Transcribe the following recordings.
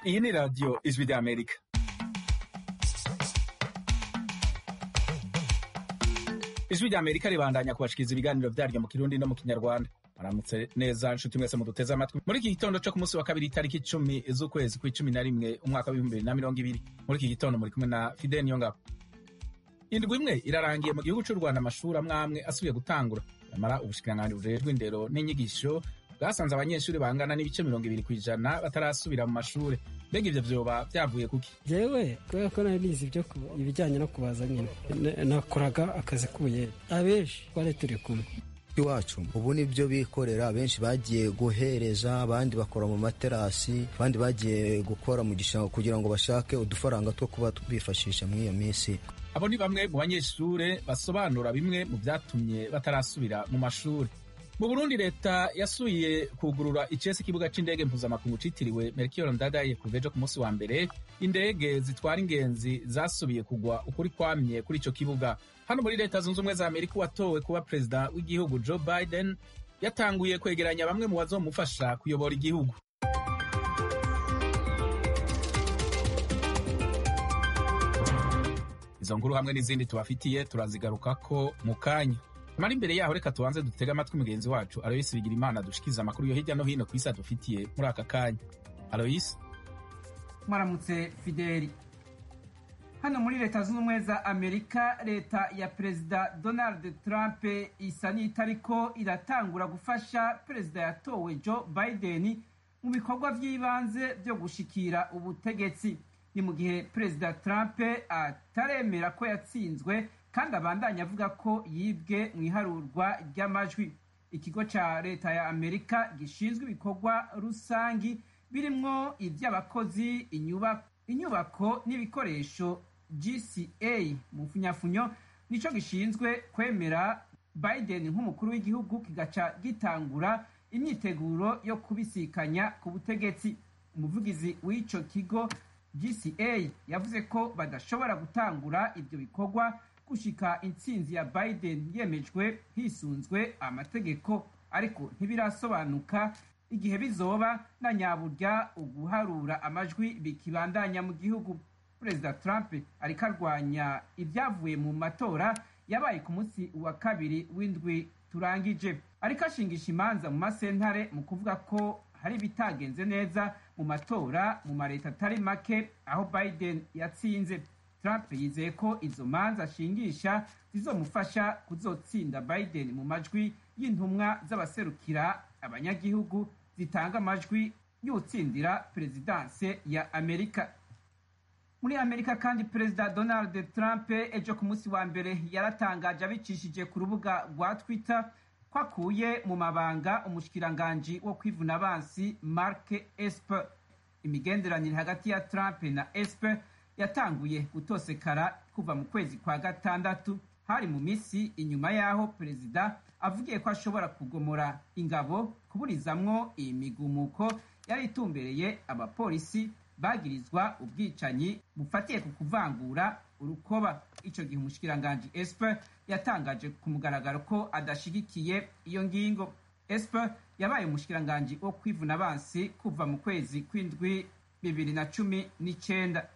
Iyi ni radiyo ijwi ry'Amerika. Ijwi ry'Amerika ribandanya kubashikiriza ibiganiro vyaryo mu Kirundi no mu Kinyarwanda. Maramutse neza nshuti mwese muduteze amatwi muri iki gitondo co ku munsi wa kabiri itariki icumi z'ukwezi kw'icumi na rimwe umwaka w'ibihumbi bibiri na mirongo ibiri muri iki gitondo muri kumwe na Fidel Niyongabo. Indwi imwe irarangiye mu gihugu c'u Rwanda amashuri amwe amwe asubiye gutangura nyamara ubushikiranganji bujejwe indero n'inyigisho bwasanze abanyeshuri bangana n'ibice mirongo ibiri kw'ijana batarasubira mu mashure mbega ivyo vyoba vyavuye kuki jewe kubera ko nari nizi ibyo ku- ibijyanye no kubaza nyine N- nakoraga akazi k'ubuyede abenshi twari turi kumwe iwacu ubu nibyo bikorera benshi bagiye guhereza abandi bakora mu materasi abandi bagiye gukora mu gishanga kugira ngo bashake udufaranga two kuba bifashisha muri iyo minsi abo ni bamwe mu banyeshure basobanura bimwe mu vyatumye batarasubira mu mashure mu burundi leta yasubiye kugurura icese ikibuga c'indege mpuzamakungu citiriwe melchior ndadaye kuva ejo ku munsi wa mbere indege zitwara ingenzi zasubiye kugwa ukuri kwamye kuri ico kibuga hano muri leta zunze ubumwe za amerika uwatowe kuba perezida w'igihugu joe biden yatanguye kwegeranya bamwe mu bazomufasha kuyobora igihugu izo nkuru hamwe n'izindi tubafitiye turazigarukako mu kanya mara imbere yaho reka tubanze dutege amatwi mugenzi wacu aloyisi bigira imana dushikiriza amakuru yo hirya no hino ku isi adufitiye muri aka kanya aloyisi mwaramutse fideli hano muri leta zunze ubumwe za amerika leta ya perezida donald trump isa n'itariko iratangura gufasha perezida yatowe joe biden mu bikorwa by'ibanze byo gushikira ubutegetsi ni mu gihe perezida trump ataremera ko yatsinzwe kandi abandanya avuga ko yibwe mu iharurwa ry'amajwi ikigo ca leta ya amerika gishinzwe ibikorwa rusangi birimwo iby'abakozi inyuba- inyubako n'ibikoresho gca mu funyafunyo nico gishinzwe kwemera biden nk'umukuru w'igihugu kigaca gitangura imyiteguro yo kubisikanya ku butegetsi umuvugizi w'ico kigo gca yavuze ko badashobora gutangura ibyo bikorwa gushika intsinzi ya biden yemejwe hisunzwe amategeko ariko ntibirasobanuka igihe bizoba na nyaburya uguharura amajwi bikibandanya mu gihugu perezida trump ariko arwanya ibyavuye mu matora yabaye ku munsi wa kabiri w'indwi turangije ariko ashingisha imanza mu masentare mu kuvuga ko hari ibitagenze neza mu matora mu mareta atari make aho biden yatsinze trump yizeye ko izo manza ashingisha zizomufasha kuzotsinda biden mu majwi y'intumwa z'abaserukira abanyagihugu zitanga amajwi y'utsindira perezidanse ya amerika muri amerika kandi perezida donald trump ejo ku munsi wa mbere yaratangaje abicishije ku rubuga rwa twitter ko akuye mu mabanga umushikiranganji wo kwivuna abansi mark esper imigenderanire hagati ya trump na esper yatanguye gutosekara kuva mu kwezi kwa gatandatu hari mu minsi inyuma y'aho perezida avugiye ko ashobora kugomora ingabo kuburizamwo iyi migumuko yari itumbereye abapolisi bagirizwa ubwicanyi bufatiye ku kuvangura urukoba ico gihe umushikiranganji esper yatangaje ku mugaragaro ko adashigikiye iyo ngingo esper yabaye umushikiranganji wo kwivuna abansi kuva mu kwezi kw'indwi bibiri na cumi n'icenda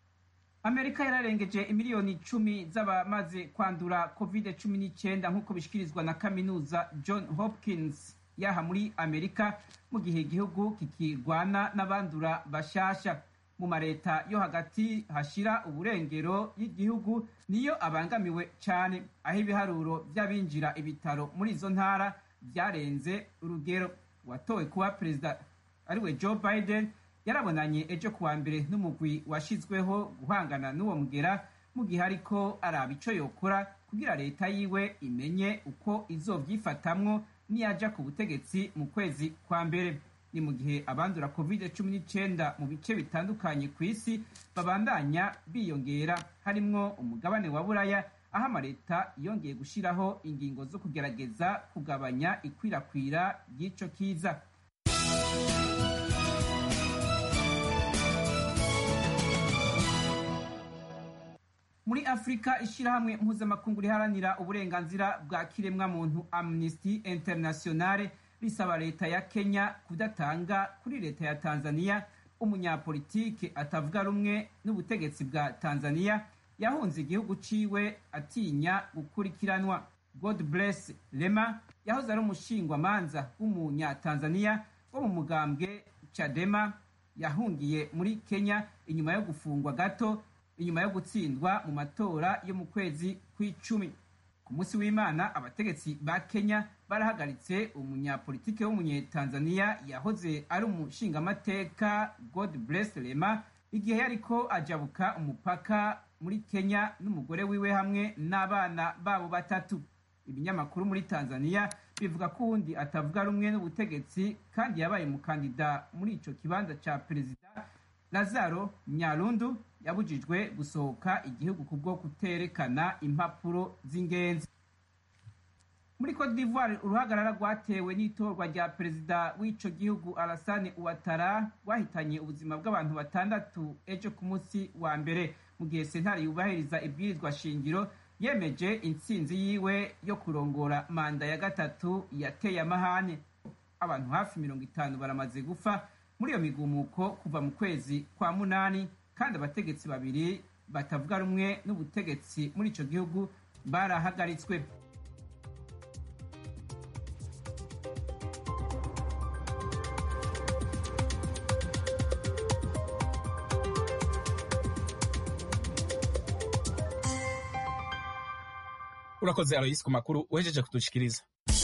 amerika yararengeje imiliyoni icumi z'abamaze kwandura covid cumi n'icyenda nk'uko bishikirizwa na kaminuza john hopkins yaha muri amerika mu gihe igihugu kikirwana n'abandura bashasha mu mareta yo hagati hashira uburengero y'igihugu niyo abangamiwe cyane aho ibiharuro by'abinjira ibitaro muri izo ntara byarenze urugero watowe kuba perezida ariwe joe biden yarabonanye ejo kuwa mbere n'umugwi washizweho guhangana n'uwo mugera mu gihe ariko araba ico yokora kugira leta yiwe imenye uko izovyifatamwo niyaja ku butegetsi mu kwezi kwa mbere ni mu gihe abandura covid cumi n'icyenda mu bice bitandukanye ku isi babandanya biyongera harimwo umugabane wa buraya aho amaleta yongeye gushiraho ingingo zo kugerageza kugabanya ikwirakwira ry'ico kiza muri afurika ishyirahamwe mpuzamakungu riharanira uburenganzira bwa kiremwamuntu amnesty internationale risaba leta ya kenya kudatanga kuri leta ya tanzania umunyapolitike atavuga rumwe n'ubutegetsi bwa tanzania yahunze igihugu ciwe atinya gukurikiranwa god bless lema yahoze ari umushingwamanza w'umunyatanzania wo mu mugambwe chadema yahungiye muri kenya inyuma yo gufungwa gato inyuma yo gutsindwa mu matora yo mu kwezi kw'icumi ku munsi w'imana abategetsi ba kenya barahagaritse umunyapolitike w'umunyetanzania yahoze ari umushingamateka god bless lema igihe yariko ajabuka umupaka muri kenya n'umugore wiwe hamwe n'abana babo batatu ibinyamakuru muri tanzania bivuga ko uwundi atavuga rumwe n'ubutegetsi kandi yabaye umukandida muri ico kibanza ca perezida lazaro nyarundu yabujijwe gusohoka igihugu kubwo kuterekana impapuro z'ingenzi muri cote d'ivoire uruhagarara rwatewe n'itorwa rya perezida w'ico gihugu alasane uwatara rwahitanye ubuzima bw'abantu batandatu ejo ku munsi wa mbere mu gihe sentare yubahiriza ibwirizwa shingiro yemeje intsinzi yiwe yo kurongora manda ya gatatu yateye amahane abantu hafi mirongo itanu baramaze gupfa muri iyo migumuko kuva mu kwezi kwa munani kandi abategetsi babiri batavuga rumwe n'ubutegetsi muri ico gihugu barahagaritswe urakoze aloyisi ku makuru uhejeje kudushikiriza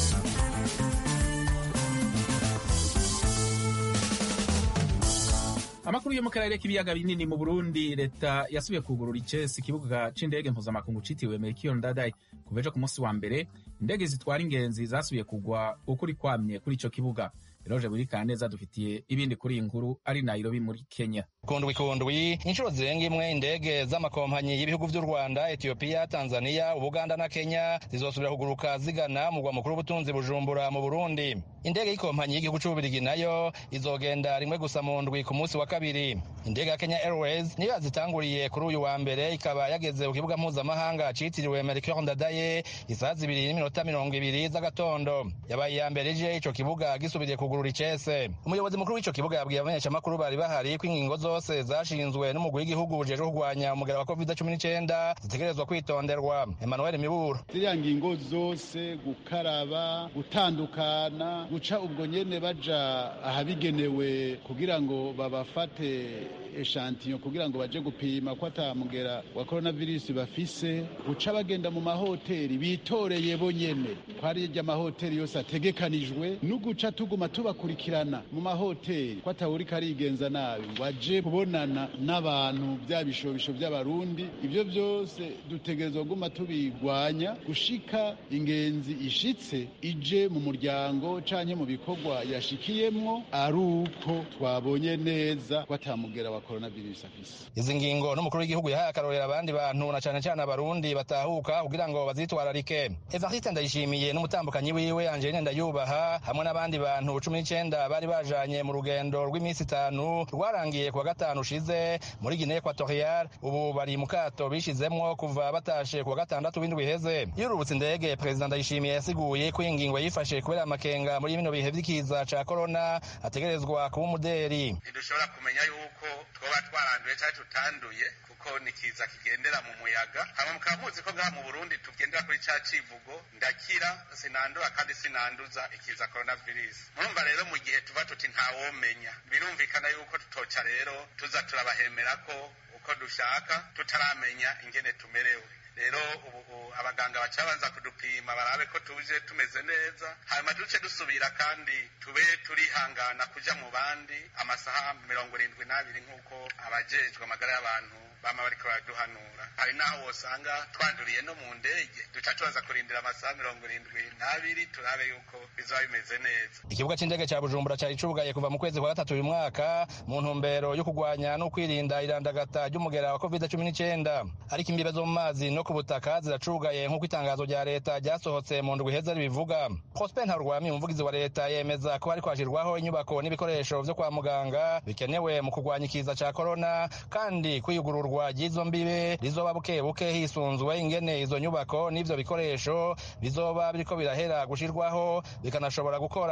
amakuru yo mu karere k'ibiyaga binini mu burundi leta yasubiye kugurura icesi ikibuga c'indege mpuzamakungu citiriwe melchior ndadaye kuva ejo ku munsi wa mbere indege zitwara ingenzi zasubiye kugwa ukuri kwamye kuri ico kibuga Eroje buri kaneza dufitiye ibindi kuri iyi nkuru ari Nairobi muri Kenya. Kundwi kundwi inshuro zirenga imwe indege z'amakompanyi y'ibihugu vy'u Rwanda, Ethiopia, Tanzania, Ubuganda na Kenya zizosubira kuguruka zigana mu mugwa mukuru w'ubutunzi Bujumbura mu Burundi. Indege y'ikompanyi y'igihugu c'Ububirigi nayo izogenda rimwe gusa mu ndwi ku munsi wa kabiri. Indege ya Kenya Airways niyo yazitanguriye kuri uyu wa mbere ikaba yageze ku kibuga mpuzamahanga citiriwe Melchior Ndadaye isaha zibiri n'iminota mirongo ibiri z'agatondo. Yabaye iya mbere ije ico kibuga gisubiriye kugurura icese. Umuyobozi mukuru w'ico kibuga yabwiye abamenyeshamakuru bari bahari ko ingingo zose zashinzwe n'umugwi w'igihugu bujejwe kurwanya umugera wa covid cumi n'icenda zitegerezwa kwitonderwa. Emmanuel Miburo. Ziriya ngingo zose gukaraba, gutandukana, guca ubwo nyene baja ahabigenewe kugira ngo babafate eshantiyo kugira ngo baje gupima ko atamugera wa coronavirus bafise guca bagenda mu mahoteli bitoreye bonyene ko ari amahoteli yose ategekanijwe n'uguca tuguma tubakurikirana mu mahoteli ko atawuriko arigenza nabi ngo aje kubonana n'abantu bya bishobisho by'abarundi ibyo byose dutegerezwa guma tubigwanya gushika ingenzi ishitse ije mu muryango canke mu bikorwa yashikiyemwo ari uko twabonye neza ko atamugera wa coronavirus afise izi ngingo n'umukuru w'igihugu yahaye akarorera abandi bantu na cane cane abarundi batahuka kugira ngo bazitwararike evariste ndayishimiye n'umutambukanyi wiwe angeline ndayubaha hamwe n'abandi bantu cumi n'icenda bari bajanye mu rugendo rw'iminsi itanu rwarangiye kuwa gatanu ushize muri guinee equatorial ubu bari mu kato bishizemwo kuva batashe kuwa gatandatu w'indwi iheze yururutse indege perezida ndayishimiye yasiguye ko iyi ngingo yifashe kubera amakenga muri bino bihe vy'ikiza ca korona ategerezwa kuba umuderi ntidushobora kumenya yuko twoba twaranduye cyangwa tutanduye kuko ni kiza kigendera mu muyaga hama mukaba muzi ko ngaha mu burundi tugendera kuri ca civugo ndakira sinandura kandi sinanduza ikiza coronavirus murumva rero mu gihe tuva tuti ntawomenya birumvikana yuko tutoca rero tuza turabahemera ko uko dushaka tutaramenya ingene tumerewe rero ubu abaganga baca banza kudupima barabe ko tuje tumeze neza hanyuma duce dusubira kandi tube turihangana kuja mu bandi amasaha mirongo irindwi n'abiri nk'uko abajejwe amagara y'abantu bama bariko baraduhanura hari n'aho wosanga twanduriye no mu ndege duca tubaza kurindira amasaha mirongo irindwi n'abiri turabe yuko bizoba bimeze neza ikibuga c'indege ca bujumbura cari cugaye kuva mu kwezi kwa gatatu uyu mwaka mu ntumbero yo kurwanya no kwirinda irandagata ry'umugera wa covid cumi n'icenda ariko imbibe zo mu mazi no ku butaka ziracugaye nk'uko itangazo rya leta ryasohotse mu ndwi iheze ribivuga prosper ntarwami umuvugizi wa leta yemeza ko hariko hashirwaho inyubako n'ibikoresho vyo kwa muganga bikenewe mu kurwanya ikiza ca korona kandi kwiyugururwa ry'izo mbibe rizoba buke buke hisunzwe ingene izo nyubako n'ivyo bikoresho bizoba biriko birahera gushirwaho bikanashobora gukora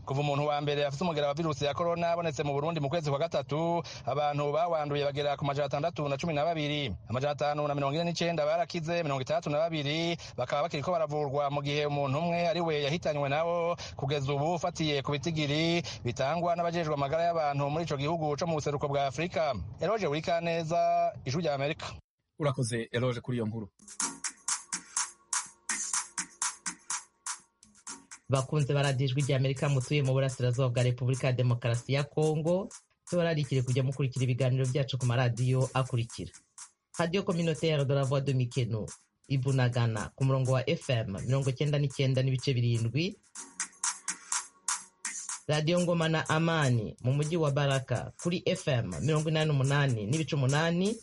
kuva umuntu wa mbere afite umugera wa virusi ya korona abonetse mu burundi mu kwezi kwa gatatu abantu bawanduye bagera ku majana atandatu na cumi na babiri amajana atanu na mirongo ine n'icenda barakize mirongo itandatu na babiri bakaba bakiriko baravurwa mu gihe umuntu umwe ari we yahitanywe nabo kugeza ubu ufatiye ku bitigiri bitangwa n'abajejwe amagara y'abantu muri ico gihugu co mu buseruko bwa afurika eroje burikaneza ijwi rya amerika urakoze eroje kuri iyo nkuru bakunze baradiye ijwi rya amerika mutuye mu burasirazuba bwa repubulika ya demokarasi ya kongo tubararikire kujya mukurikira ibiganiro byacu ku maradiyo akurikira radiyo communautaire de la voix de mikeno ibunagana ku murongo wa fm mirongo cyenda n'icyenda n'ibice birindwi radiyo ngoma na amani mu mujyi wa baraka kuri fm mirongo inani n'umunani n'ibice umunani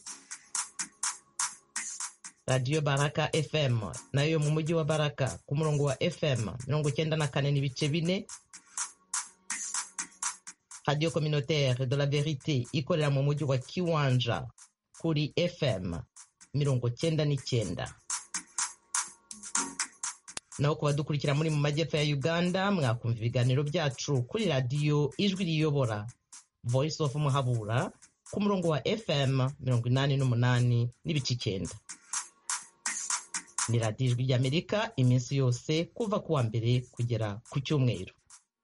radiyo baraka fm nayo mu mujyi wa baraka ku murongo wa fm mirongo icyenda na kane n'ibice bine radiyo communautaire de la verite ikorera mu mujyi wa kiwanja kuri fm mirongo cyenda n'icyenda naho ku badukurikira muri mu majyepfo ya uganda mwakumva ibiganiro byacu kuri radiyo ijwi riyobora voice of muhabura ku murongo wa fm mirongo inani n'umunani n'ibice icyenda ni radiyo ijwi ry'amerika iminsi yose kuva ku wa mbere kugera ku cyumweru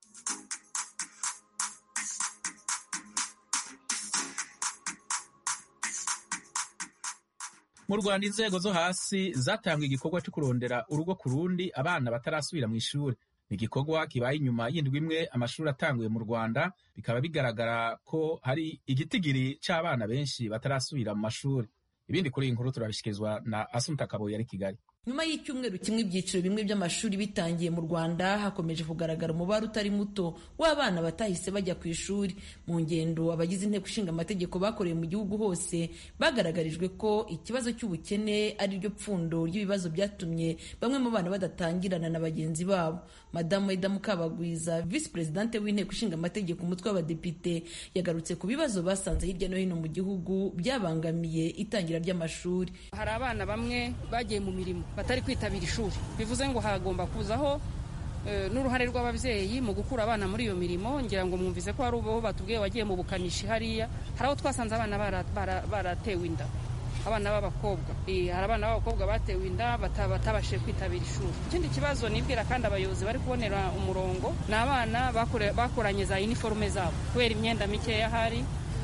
mu rwanda inzego zo hasi zatanga igikorwa cyo kurondera urugo ku rundi abana batarasubira mu ishuri ni igikorwa kibaye inyuma y'indwi imwe amashuri atanguye mu rwanda bikaba bigaragara ko hari igitigiri cy'abana benshi batarasubira mu mashuri ibindi kuri iyi nkuru turabishyikirizwa na asunta kabuye ari kigali nyuma y'icyumweru kimwe ibyiciro bimwe by'amashuri bitangiye mu rwanda hakomeje kugaragara umubare utari muto w'abana batahise bajya ku ishuri mu ngendo abagize inteko ishinga amategeko bakoreye mu gihugu hose bagaragarijwe ko ikibazo cy'ubukene ari ryo pfundo ry'ibibazo byatumye bamwe mu bana badatangirana na bagenzi babo madamu eda mukabagwiza visi perezidante w'inteko ishinga amategeko umutwe w'abadepite yagarutse ku bibazo basanze hirya no hino mu gihugu byabangamiye itangira ry'amashuri hari abana bamwe bagiye mu mirimo batari kwitabira ishuri bivuze ngo hagomba kuzaho n'uruhare rw'ababyeyi mu gukura abana muri iyo mirimo ngira ngo mwumvise ko hari ubo batubwiye wagiye mu bukanishi hariya hari aho twasanze abana baratewe inda abana b'abakobwa hari abana b'abakobwa batewe inda batabashije kwitabira ishuri ikindi kibazo nibwira kandi abayobozi bari kubonera umurongo ni abana bakoranye za iniforume zabo kubera imyenda mikeya hari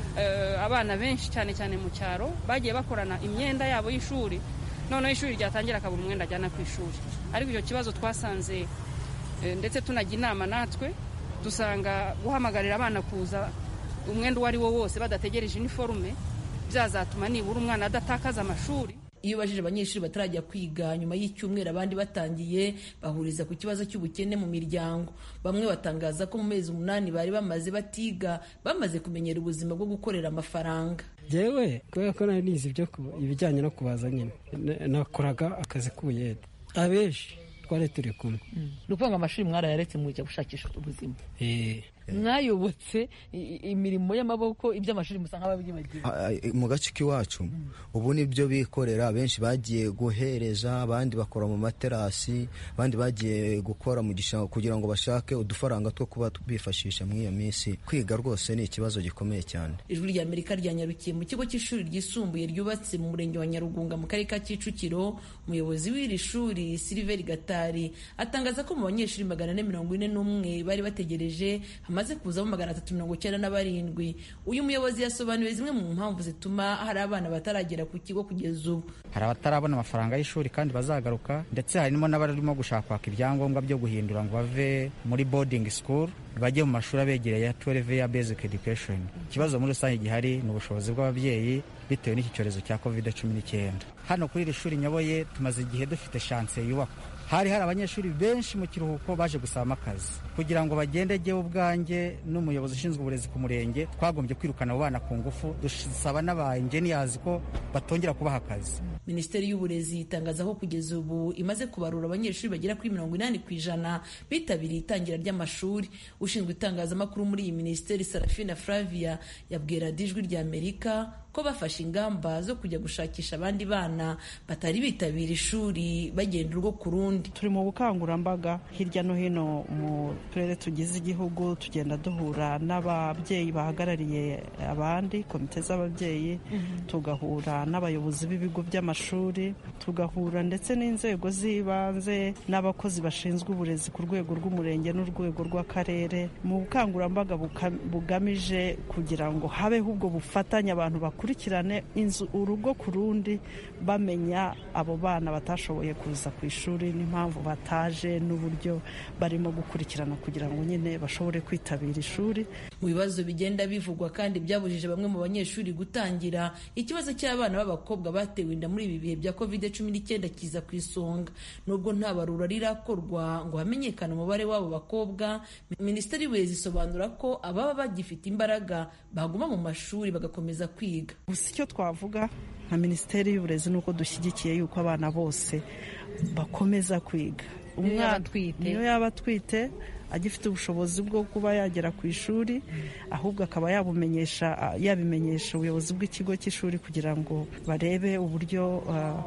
abana benshi cyane cyane mu cyaro bagiye bakorana imyenda yabo y'ishuri noneho ishuri ryatangira akabura umwenda ajyana ku ishuri ariko icyo kibazo twasanze ndetse tunajya inama natwe dusanga guhamagarira abana kuza umwenda uwo ari wo wose badategereje iniforume byazatuma nibura umwana adatakaza amashuri iyo ubajije abanyeshuri batarajya kwiga nyuma y'icyumweru abandi batangiye bahuriza ku kibazo cy'ubukene mu miryango bamwe batangaza ko mu mezi umunani bari bamaze batiga bamaze kumenyera ubuzima bwo gukorera amafaranga yewe kubera ko nari nizi ibyo ibijyanye no kubaza nyine nakoraga akazi k'ubuyede abenshi twari turi kumwe ni ukuvuga ngo amashuri mwarayaretse mujya gushakisha ubuzima mwayobotse imirimo y'amaboko iby'amashuri musa nk'ababyibagiwe mu gace k'iwacu ubu nibyo bikorera benshi bagiye guhereza abandi bakora mu materasi abandi bagiye gukora mu gishanga kugira ngo bashake udufaranga two kuba bifashisha muri iyo minsi kwiga rwose ni ikibazo gikomeye cyane ijwi rya amerika ryanyarukiye mu kigo cy'ishuri ryisumbuye ryubatse mu murenge wa nyarugunga mu karere ka kicukiro umuyobozi w'iri shuri siliveri gatari atangaza ko mu banyeshuri magana ane mirongo ine n'umwe bari bategereje hamaze kuzamo magana atatu mirongo icyenda na barindwi uyu muyobozi yasobanuye zimwe mu mpamvu zituma hari abana bataragera ku kigo kugeza ubu hari abatarabona amafaranga y'ishuri kandi bazagaruka ndetse harimo n'abarimo gushaka kwaka ibyangombwa byo guhindura ngo bave muri boarding school bajye mu mashuri abegereye ya 12 ya basic education ikibazo muri rusange gihari ni ubushobozi bw'ababyeyi bitewe n'iki cyorezo cya covid cumi n'icyenda hano kuri iri shuri nyoboye tumaze igihe dufite shanse yubakwa hari hari abanyeshuri benshi mu kiruhuko baje gusabamo akazi kugira ngo bagende jyewe ubwanjye n'umuyobozi ushinzwe uburezi ku murenge twagombye kwirukana abo bana ku ngufu dusaba n'aba enjeniyazi ko batongera kubaha akazi minisiteri y'uburezi itangaza ko kugeza ubu imaze kubarura abanyeshuri bagera kuri mirongo inani ku ijana bitabiriye itangira ry'amashuri ushinzwe itangazamakuru muri iyi minisiteri sarafina flavia yabwira ijwi rya amerika ko bafashe ingamba zo kujya gushakisha abandi bana batari bitabira ishuri bagenda urwo ku rundi turi mu bukangurambaga hirya no hino mu turere tugize igihugu tugenda duhura n'ababyeyi bahagarariye abandi komite z'ababyeyi tugahura n'abayobozi b'ibigo by'amashuri tugahura ndetse n'inzego z'ibanze n'abakozi bashinzwe uburezi ku rwego rw'umurenge n'urwego rw'akarere mu bukangurambaga bugamije kugira ngo habeho ubwo bufatanye abantu bakurikirane inzu urugo ku rundi bamenya abo bana batashoboye kuza ku ishuri n'impamvu bataje n'uburyo barimo gukurikirana kugira ngo nyine bashobore kwitabira ishuri mu bibazo bigenda bivugwa kandi byabujije bamwe mu banyeshuri gutangira ikibazo cy'abana b'abakobwa batewe inda muri ibi bihe bya covid cumi n'icyenda kiza ku isonga nubwo nta barura rirakorwa ngo hamenyekane umubare w'abo bakobwa minisiteri y'uburezi isobanura ko ababa bagifite imbaraga baguma mu mashuri bagakomeza kwiga gusa icyo twavuga nka minisiteri y'uburezi ni uko dushyigikiye yuko abana bose bakomeza kwiga umwana niyo yaba atwite agifite ubushobozi bwo kuba yagera ku ishuri ahubwo akaba yabumenyesha yabimenyesha ubuyobozi bw'ikigo cy'ishuri kugira ngo barebe uburyo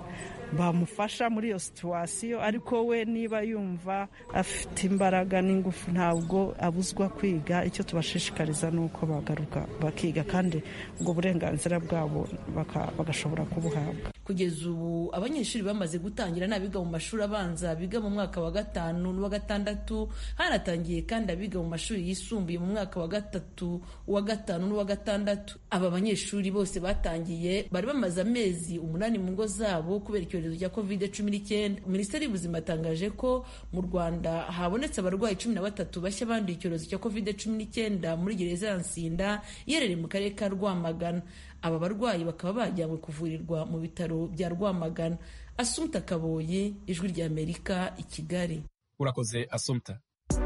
bamufasha muri iyo situwasiyo ariko we niba yumva afite imbaraga n'ingufu ntabwo abuzwa kwiga icyo tubashishikariza ni uko bagaruka bakiga kandi ubwo burenganzira bwabo bagashobora kubuhabwa kugeza ubu abanyeshuri bamaze gutangira n'abiga mu mashuri abanza biga mu mwaka wa gatanu n'uwa gatandatu hanatangiye kandi abiga mu mashuri yisumbuye mu mwaka wa gatatu uwa gatanu n'uwa gatandatu aba banyeshuri bose batangiye bari bamaze amezi umunani mu ngo zabo kubera icyorezo cya covid cumi n'icyenda minisiteri y'ubuzima yatangaje ko mu rwanda habonetse abarwayi cumi na batatu bashya banduye icyorezo cya covid cumi n'icyenda muri gereza ya nsinda iherereye mu karere ka rwamagana aba barwayi bakaba bajyanywe kuvurirwa mu bitaro bya rwamagana asumta kaboye ijwi ry'amerika i kigali urakoze asumta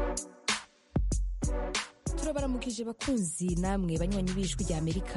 turabaramukije bakunzi namwe banywanyi b'ijwi ry'amerika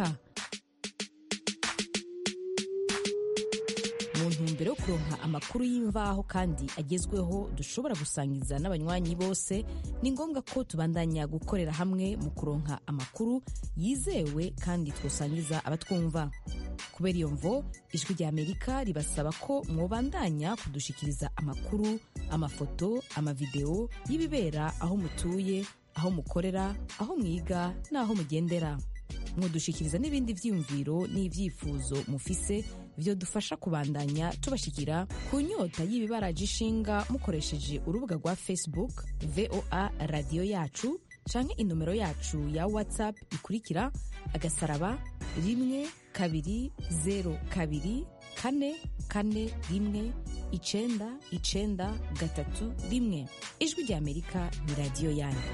mu ntumbero yo kuronka amakuru y'imvaho kandi agezweho dushobora gusangiza n'abanywanyi bose ni ngombwa ko tubandanya gukorera hamwe mu kuronka amakuru yizewe kandi twosangiza abatwumva kubera iyo mvo ijwi rya amerika ribasaba ko mwobandanya kudushikiriza amakuru amafoto amavideo y'ibibera aho mutuye aho mukorera aho mwiga n'aho mugendera mwodushikiriza n'ibindi vyiyumviro n'ivyifuzo mufise byo dufasha kubandanya tubashikira ku nyota y'ibibaraje ishinga mukoresheje urubuga rwa facebook voa radiyo yacu canke inomero yacu ya whatsapp ikurikira agasaraba rimwe kabiri zero kabiri kane kane rimwe icenda icenda gatatu rimwe ijwi rya amerika ni radiyo yanyu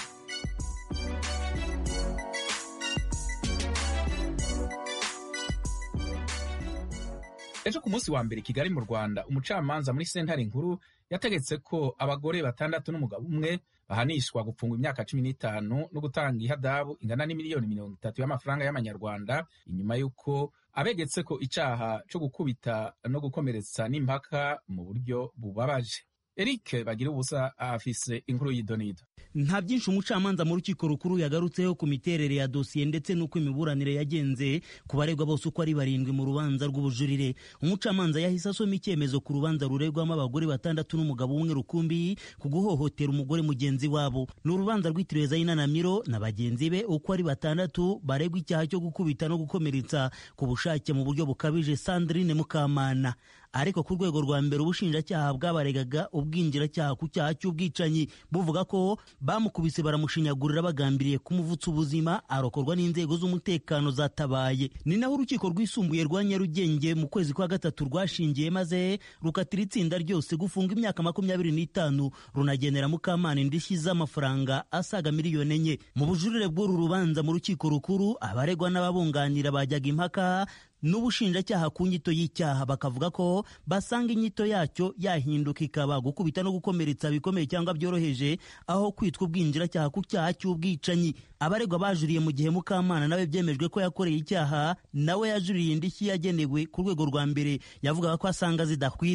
ejo ku munsi wa mbere kigali mu rwanda umucamanza muri sentare nkuru yategetse ko abagore batandatu n'umugabo umwe bahanishwa gupfungwa imyaka cumi n'itanu no gutanga ihadabu ingana n'imiliyoni mirongo itatu y'amafaranga y'amanyarwanda inyuma y'uko abegetse ko icyaha cyo gukubita no gukomeretsa n'impaka mu buryo bubabaje eric bagira ubusa afise inkuru y'idonido nta byinshi umucamanza mu rukiko rukuru yagarutseho ku miterere ya dosiye ndetse n'uko imiburanire yagenze ku baregwa bose uko ari barindwi mu rubanza rw'ubujurire umucamanza yahise asoma icyemezo ku rubanza ruregwamo abagore batandatu n'umugabo umwe rukumbi ku guhohotera umugore mugenzi wabo ni urubanza rwitiriwe zayina na miro na bagenzi be uko ari batandatu baregwa icyaha cyo gukubita no gukomeretsa ku bushake mu buryo bukabije sandrine mukamana ariko ku rwego rwa mbere ubushinjacyaha bwabaregaga ubwinjiracyaha ku cyaha cy'ubwicanyi buvuga ko bamukubise baramushinyagurira bagambiriye kumuvutsa ubuzima arokorwa n'inzego z'umutekano zatabaye ni naho urukiko rwisumbuye rwa nyarugenge mu kwezi kwa gatatu rwashingiye maze rukatira itsinda ryose gufunga imyaka makumyabiri n'itanu runagenera mukamana indishyi z'amafaranga asaga miliyoni enye mu bujurire bw'uru rubanza mu rukiko rukuru abaregwa n'ababunganira bajyaga impaka n'ubushinjacyaha ku nyito y'icyaha bakavuga ko basanga inyito yacyo yahinduka ikaba gukubita no gukomeretsa bikomeye cyangwa byoroheje aho kwitwa ubwinjiracyaha ku cyaha cy'ubwicanyi abaregwa bajuriye mu gihe mukamana nawe byemejwe ko yakoreye icyaha nawe yajuriye indishyi yagenewe ku rwego rwa mbere yavugaga ko asanga zidakwiriye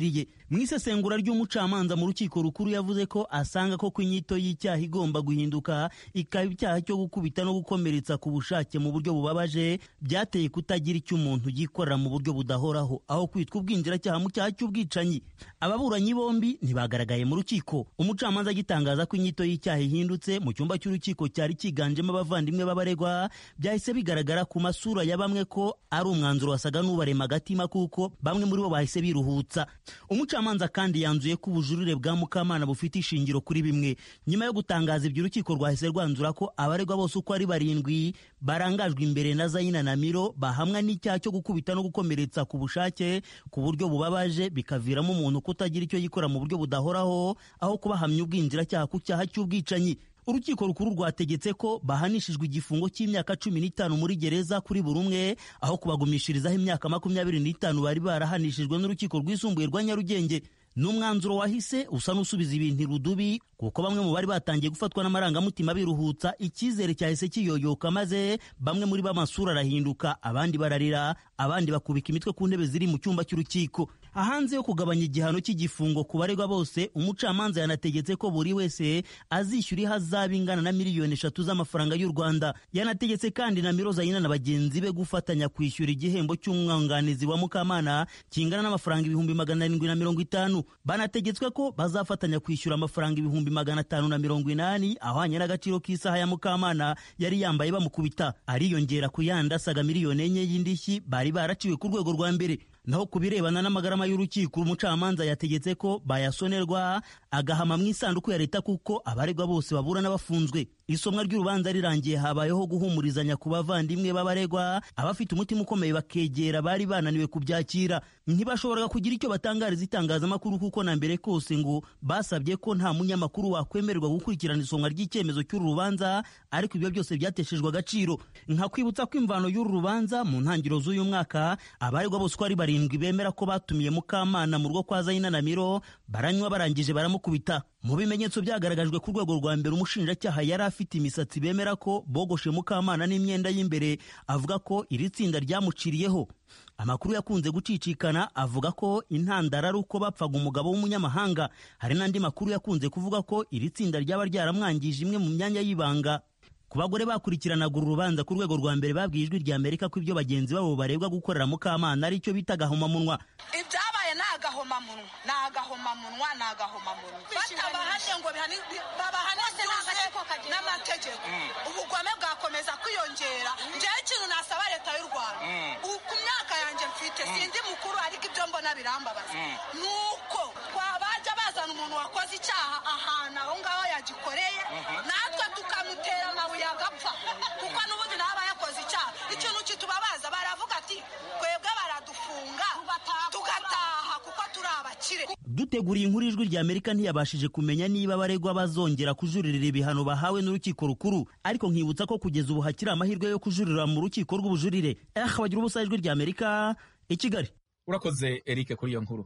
mu isesengura ry'umucamanza mu rukiko rukuru yavuze ko asanga ko inyito y'icyaha igomba guhinduka ikaba icyaha cyo gukubita no gukomeretsa ku bushake mu buryo bubabaje byateye kutagira icyo umuntu yikorera mu buryo budahoraho aho kwitwa ubwinjiracyaha mu cyaha cy'ubwicanyi ababuranyi bombi ntibagaragaye mu rukiko umucamanza agitangaza ko inyito y'icyaha ihindutse mu cyumba cy'urukiko cyari cyiganjemo abavandimwe b'abaregwa byahise bigaragara ku masura ya bamwe ko ari umwanzuro wasaga n'ubarema agatima kuko bamwe muri bo bahise biruhutsa umucamanza kandi yanzuye ko ubujurire bwa mukamana bufite ishingiro kuri bimwe nyuma yo gutangaza ibyo urukiko rwahise rwanzura ko abaregwa bose uko ari barindwi barangajwe imbere na zayina na miro bahamwa n'icyaha cyo gukubita no gukomeretsa ku bushake ku buryo bubabaje bikaviramo umuntu kutagira icyo yikora mu buryo budahoraho aho kubahamya ubwinjiracyaha ku cyaha cy'ubwicanyi urukiko rukuru rwategetse ko bahanishijwe igifungo cy'imyaka cumi n'itanu muri gereza kuri buri umwe aho kubagumishirizaho imyaka makumyabiri n'itanu bari barahanishijwe n'urukiko rwisumbuye rwa nyarugenge ni umwanzuro wahise usa n'usubiza ibintu irudubi kuko bamwe mu bari batangiye gufatwa n'amarangamutima biruhutsa icyizere cyahise kiyoyoka maze bamwe muri bo amasura arahinduka abandi bararira abandi bakubika imitwe ku ntebe ziri mu cyumba cy'urukiko hanze yo kugabanya igihano cy'igifungo ku baregwa bose umucamanza yanategetse ko buri wese azishyura ihazabu ingana na miliyoni eshatu z'amafaranga y'u rwanda yanategetse kandi na miroza yina na bagenzi be gufatanya kwishyura igihembo cy'umwunganizi wa mukamana kingana n'amafaranga ibihumbi magana arindwi na mirongo itanu banategetswe ko bazafatanya kwishyura amafaranga ibihumbi magana atanu na mirongo inani ahwanye n'agaciro k'isaha ya mukamana yari yambaye bamukubita ariyongera ku yandi asaga miliyoni enye y'indishyi bari baraciwe ku rwego rwa mbere naho ku birebana n'amagarama y'urukiko umucamanza yategetse ko bayasonerwa agahama mu isanduku ya leta kuko abaregwa bose baburana bafunzwe isomwa ry'urubanza rirangiye habayeho guhumurizanya ku bavandimwe b'abaregwa abafite umutima ukomeye bakegera bari bananiwe kubyakira ntibashoboraga kugira icyo batangariza itangazamakuru kuko na mbere kose ngo basabye ko nta munyamakuru wakwemererwa gukurikirana isomwa ry'icyemezo cy'uru rubanza ariko ibyo byose byateshejwe agaciro nkakwibutsa ko imvano y'uru rubanza mu ntangiriro z'uyu mwaka abaregwa bose uko ari barindwi bemera ko batumiye mukamana mu rugo kwa zayina na miro baranywa barangije baramukubita mu bimenyetso byagaragajwe ku rwego rwa mbere umushinjacyaha yari afite imisatsi bemera ko bogoshe mukamana n'imyenda y'imbere avuga ko iri tsinda ryamuciriyeho amakuru yakunze gucicikana avuga ko intandaro ari uko bapfaga umugabo w'umunyamahanga hari n'andi makuru yakunze kuvuga ko iri tsinda ryaba ryaramwangije imwe mu myanya y'ibanga ku bagore bakurikiranaga uru rubanza ku rwego rwa mbere babwiye ijwi rya amerika ko ibyo bagenzi babo barebwa gukorera mukamana ari cyo bita agahomamunwa ibyabaye ni agahomamunwa ni agahomamunwa ni agahomamunwa batabahanye ngo babahanise n'amategeko ubugome bwakomeza kwiyongera njyewe ikintu nasaba leta y'u rwanda ku myaka yanjye mfite sindi mukuru ariko ibyo mbona birambabaza ni uko bajya bazana umuntu wakoze icyaha ahantu aho ngaho yagikoreye natwe tukamutera amabuye agapfa kuko n'ubundi nawe aba yakoze icyaha ikintu kitubabaza baravuga ati twebwe baradufunga tugataha kuko turi abakire duteguriye inkuru ijwi rya amerika ntiyabashije kumenya niba abaregwa bazongera kujuririra ibihano bahawe n'urukiko rukuru ariko nkibutsa ko kugeza ubu hakiri amahirwe yo kujurira mu rukiko rw'ubujurire eh bagira ubusa ijwi rya amerika i kigali urakoze eric kuri iyo nkuru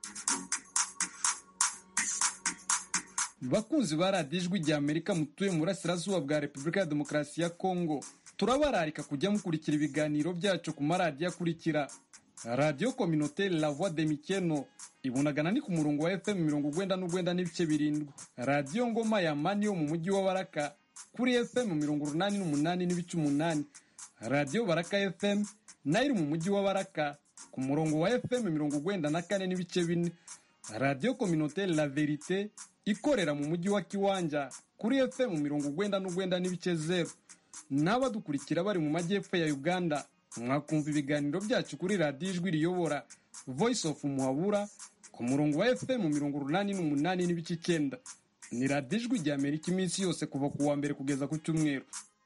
bakunzi ba radiyo ijwi rya amerika mutuye mu burasirazuba bwa repubulika ya demokarasi ya kongo turabararika kujya mukurikira ibiganiro byacu ku maradiyo akurikira radiyo kominoteri la voix de mikeno ibunagana ni ku murongo wa fm mirongo ugwenda n'ugwenda n'ibice birindwi radiyo ngoma ya mani yo mu mujyi wa baraka kuri fm mirongo urunani n'umunani n'ibice umunani radiyo baraka fm nayo iri mu mujyi wa baraka ku murongo wa fm mirongo ugwenda na kane n'ibice bine radiyo kominoteri la verite ikorera mu mujyi wa kiwanja kuri fm mirongo ugwenda n'ugwenda n'ibice zeru n'abadukurikira bari mu majyepfo ya uganda mwakumva ibiganiro byacu kuri radiyo ijwi riyobora voice of muhabura ku murongo wa fm mirongo urunani n'umunani n'ibice icyenda ni radiyo ijwi rya amerika iminsi yose kuva ku wa mbere kugeza ku cyumweru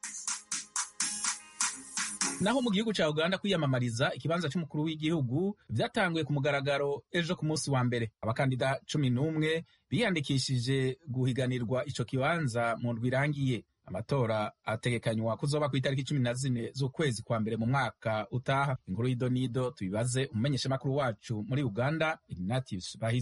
naho mu gihugu cya uganda kwiyamamariza ikibanza cy'umukuru w'igihugu byatanguye ku mugaragaro ejo ku munsi wa mbere abakandida cumi n'umwe biyandikishije guhiganirwa icyo kibanza mu ndwi irangiye amatora ategekanywa kuzoba ku itariki cumi na zine z'ukwezi kwa mbere mu mwaka utaha inkuru y'idonido tubibaze umumenyeshamakuru wacu muri uganda ignatius bahizi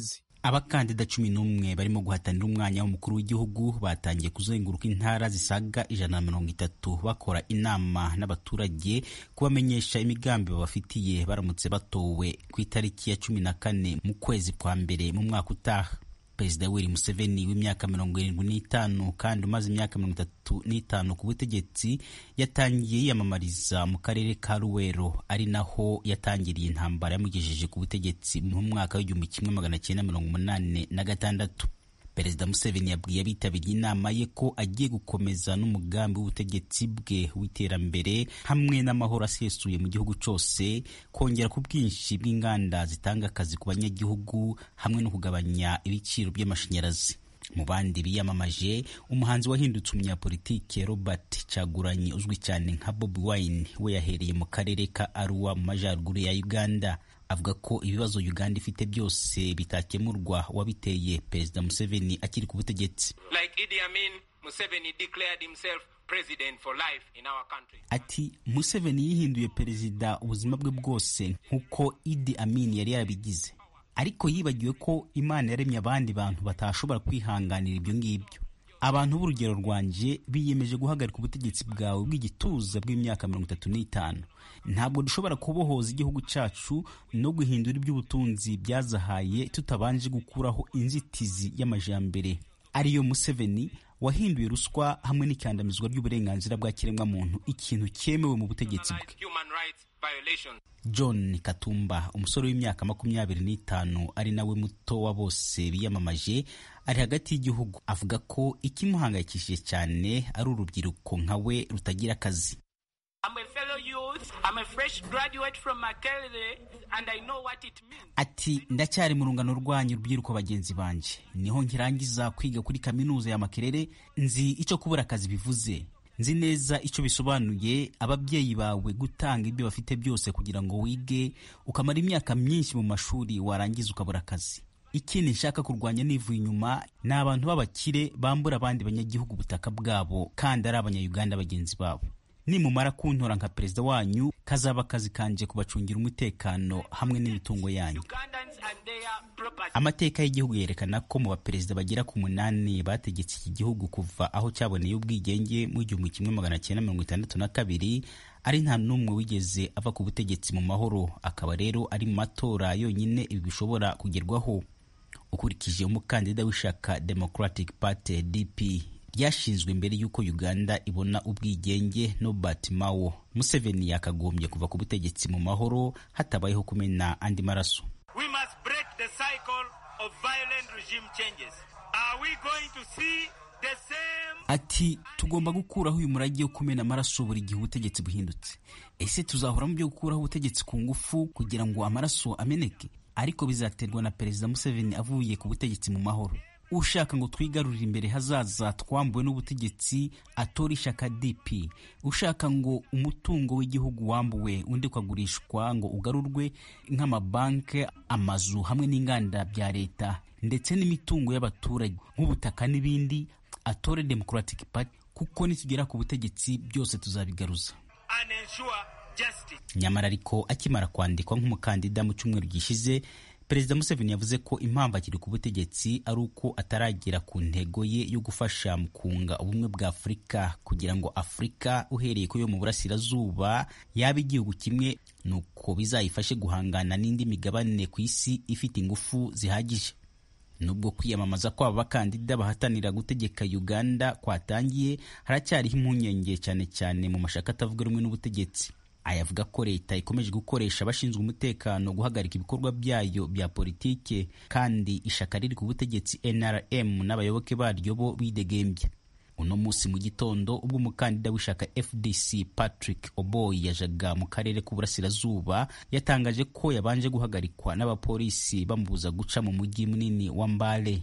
abakandida cumi n'umwe barimo guhatanira umwanya w'umukuru w'igihugu batangiye kuzenguruka intara zisaga ijana na mirongo itatu bakora inama n'abaturage kubamenyesha imigambi babafitiye baramutse batowe ku itariki ya cumi na kane mu kwezi kwa mbere mu mwaka utaha perezida yoweri museveni w'imyaka mirongo irindwi n'itanu kandi umaze imyaka mirongo itatu n'itanu ku butegetsi yatangiye yiyamamariza mu karere ka ruwero ari naho yatangiriye intambara yamugejeje ku butegetsi mu mwaka w'igihumbi kimwe magana cyenda mirongo umunani na gatandatu perezida museveni yabwiye abitabiriye inama ye ko agiye gukomeza n'umugambi w'ubutegetsi bwe w'iterambere hamwe n'amahoro asesuye mu gihugu cyose kongera ku bwinshi bw'inganda zitanga akazi ku banyagihugu hamwe no kugabanya ibiciro by'amashanyarazi mu bandi biyamamaje umuhanzi wahindutse umunyapolitike robert cyaguranyi uzwi cyane nka bobi wine we yahereye mu karere ka aruwa mu majyaruguru ya uganda avuga ko ibibazo uganda ifite byose bitakemurwa wabiteye perezida museveni akiri ku butegetsi Like Idi Amin, Museveni declared himself president for life in our country. ati museveni yihinduye perezida ubuzima bwe bwose nk'uko idi amin yari yarabigize ariko yibagiwe ko imana yaremye abandi bantu batashobora kwihanganira ibyo ngibyo abantu b'urugero rwanjye biyemeje guhagarika ubutegetsi bwawe bw'igituza bw'imyaka mirongo itatu n'itanu ntabwo dushobora kubohoza igihugu cyacu no guhindura iby'ubutunzi byazahaye tutabanje gukuraho inzitizi y'amajyambere ariyo museveni wahinduye ruswa hamwe n'ikandamizwa ry'uburenganzira bwa kiremwamuntu ikintu cyemewe mu butegetsi bwe Human rights violations. john katumba umusore w'imyaka makumyabiri n'itanu ari nawe muto wa bose biyamamaje ari hagati y'igihugu avuga ko ikimuhangayikishije cyane ari urubyiruko nka we rutagira akazi I'm a fellow youth. I'm a fresh graduate from Makerere, and I know what it means. ati ndacyari mu rungano rwanyu rubyiruko bagenzi banjye niho nkirangiza kwiga kuri kaminuza ya makerere nzi icyo kubura akazi bivuze nzi neza icyo bisobanuye ababyeyi bawe gutanga ibyo bafite byose kugira ngo wige ukamara imyaka myinshi mu mashuri warangiza ukabura akazi ikindi nshaka kurwanya nivuye inyuma ni abantu b'abakire bambura abandi banyagihugu ubutaka bwabo kandi ari abanyayuganda bagenzi babo nimumara kuntora nka perezida wanyu kazaba akazi kanje kubacungira umutekano hamwe n'imitungo yanyu Ugandans and their property. amateka y'igihugu yerekana ko mu baperezida bagera ku munani bategetse iki gihugu kuva aho cyaboneye ubwigenge mu igihumbi kimwe magana cyenda mirongo itandatu na kabiri ari nta n'umwe wigeze ava ku butegetsi mu mahoro akaba rero ari mu matora yonyine ibi bishobora kugerwaho ukurikije umukandida w'ishyaka democratic party dp ryashinzwe mbere y'uko uganda ibona ubwigenge nobert mao museveni yakagombye kuva ku butegetsi mu mahoro hatabayeho kumena andi maraso We must break the cycle of violent regime changes. Are we going to see the same? ati tugomba gukuraho uyu murage wo kumena amaraso buri gihe ubutegetsi buhindutse ese tuzahora mu byo gukuraho ubutegetsi ku ngufu kugira ngo amaraso ameneke ariko bizaterwa na perezida museveni avuye ku butegetsi mu mahoro ushaka ngo twigarurire imbere hazaza twambuwe n'ubutegetsi atora ishyaka dp ushaka ngo umutungo w'igihugu wambuwe undi ukagurishwa ngo ugarurwe nk'amabanki amazu hamwe n'inganda bya leta ndetse n'imitungo y'abaturage nk'ubutaka n'ibindi atore democratic party kuko nitugera ku butegetsi byose tuzabigaruza And ensure justice. nyamara ariko akimara kwandikwa nk'umukandida mu cyumweru gishize perezida museveni yavuze ko impamvu akiri ku butegetsi ari uko ataragera ku ntego ye yo gufasha mu kunga ubumwe bwa afurika kugira ngo afurika uhereye ku yo mu burasirazuba yaba igihugu kimwe nuko bizayifashe guhangana n'indi migabane ku isi ifite ingufu zihagije nubwo kwiyamamaza kw'aba bakandida bahatanira gutegeka uganda kwatangiye haracyariho impungenge cyane cyane mu mashaka atavuga rumwe n'ubutegetsi ayavuga ko leta ikomeje gukoresha abashinzwe umutekano guhagarika ibikorwa byayo bya politike kandi ishaka riri ku butegetsi nrm n'abayoboke baryo bo bidegembya uno munsi mu gitondo ubwo umukandida w'ishaka fdc patrick oboy yajaga mu karere k'uburasirazuba yatangaje ko yabanje guhagarikwa n'abapolisi bamubuza guca mu mujyi munini wa mbale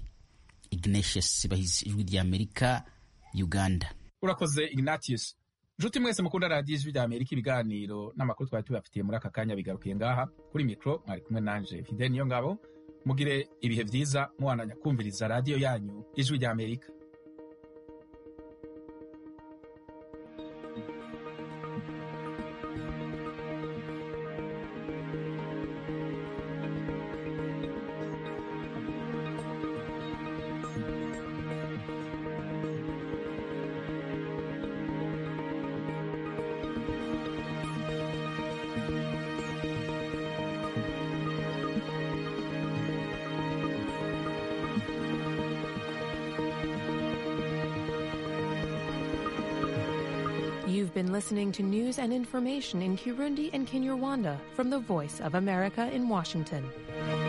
ignatius bahizi ijwi ry'amerika uganda urakoze ignatius nshuti mwese mukunda radiyo ijwi rya amerika ibiganiro n'amakuru twari tubafitiye muri aka kanya bigarukiye ngaha kuri mikoro mwari kumwe nanje fide niyo ngabo mugire ibihe byiza muwananya kumviriza radiyo yanyu ijwi rya amerika You've been listening to news and information in Kirundi and Kinyarwanda from the Voice of America in Washington.